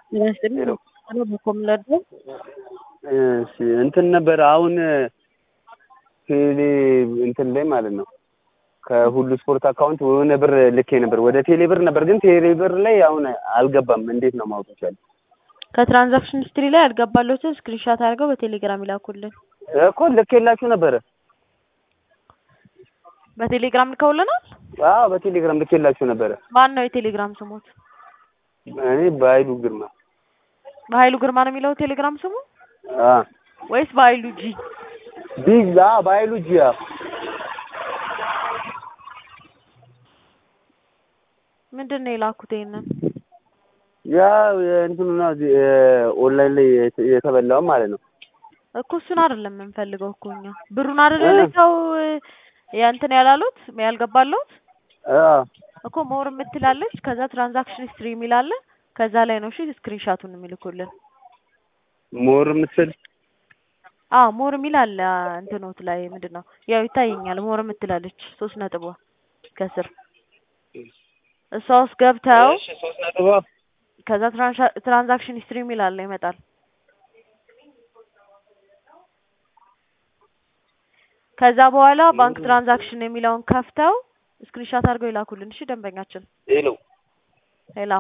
ሄሎ በኮምለዶ እሺ እንትን ነበር አሁን ቴሌ እንትን ላይ ማለት ነው ከሁሉ ስፖርት አካውንት የሆነ ብር ልኬ ነበር ወደ ቴሌ ብር ነበር፣ ግን ቴሌ ብር ላይ አሁን አልገባም። እንዴት ነው ማወቅ ይቻላል? ከትራንዛክሽን ሂስትሪ ላይ ያልገባለትን ስክሪንሻት አድርገው በቴሌግራም ይላኩልን። እኮ ልኬላችሁ ነበረ። በቴሌግራም ልከውልናል። አዎ በቴሌግራም ልኬላችሁ ነበረ። ማን ነው የቴሌግራም ስሞት? እኔ በኃይሉ ግርማ በኃይሉ ግርማ ነው የሚለው ቴሌግራም ስሙ አ ወይስ በኃይሉ ጂ? ቢግ አ በኃይሉ ጂያ ምንድን ነው የላኩት? ይሄንን ያ እንትኑ ነው እዚህ ኦንላይን ላይ የተበላው ማለት ነው። እኮ እሱን አይደለም የምንፈልገው እኮ እኛ ብሩን አይደለ ልከው የእንትን ያላሉት ያልገባለሁት አ እኮ ሞር የምትላለች ከዛ ትራንዛክሽን ሂስትሪ የሚል አለ ከዛ ላይ ነው እሺ ስክሪንሻቱን የሚልኩልን ሞር የምትል አዎ ሞር የሚል አለ እንትኖት ላይ ምንድን ነው ያው ይታየኛል ሞር የምትላለች ሶስት ነጥቧ ከስር እሷ ውስጥ ገብተው እሺ ሶስት ነጥብ ከዛ ትራንዛክሽን ሂስትሪ የሚል አለ ይመጣል ከዛ በኋላ ባንክ ትራንዛክሽን የሚለውን ከፍተው ስክሪንሻት አድርገው ይላኩልን እሺ ደንበኛችን ሄሎ ሌላ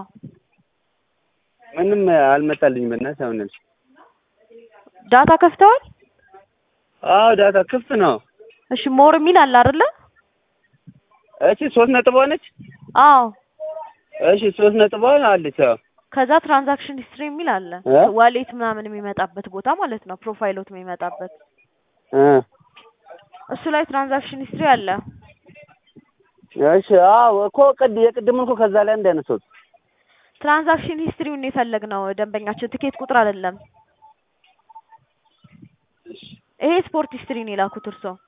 ምንም አልመጣልኝም። በእናትህ አሁን ያልሽ ዳታ ከፍተዋል አዎ ዳታ ክፍት ነው። እሺ ሞር የሚል አለ አይደለ እሺ ሶስት ነጥብ ሆነች። አዎ እሺ ሶስት ነጥብ አለች። አዎ ከዛ ትራንዛክሽን ሂስትሪ የሚል አለ እ ዋሌት ምናምን የሚመጣበት ቦታ ማለት ነው ፕሮፋይሎት የሚመጣበት እ እሱ ላይ ትራንዛክሽን ሂስትሪ አለ እሺ አዎ እኮ ቅድ የቅድም እኮ ከዛ ላይ እንዳነሳሁት ትራንዛክሽን ሂስትሪውን የፈለግነው ደንበኛችን ትኬት ቁጥር አይደለም ይሄ ስፖርት ሂስትሪ ነው የላኩት እርሶ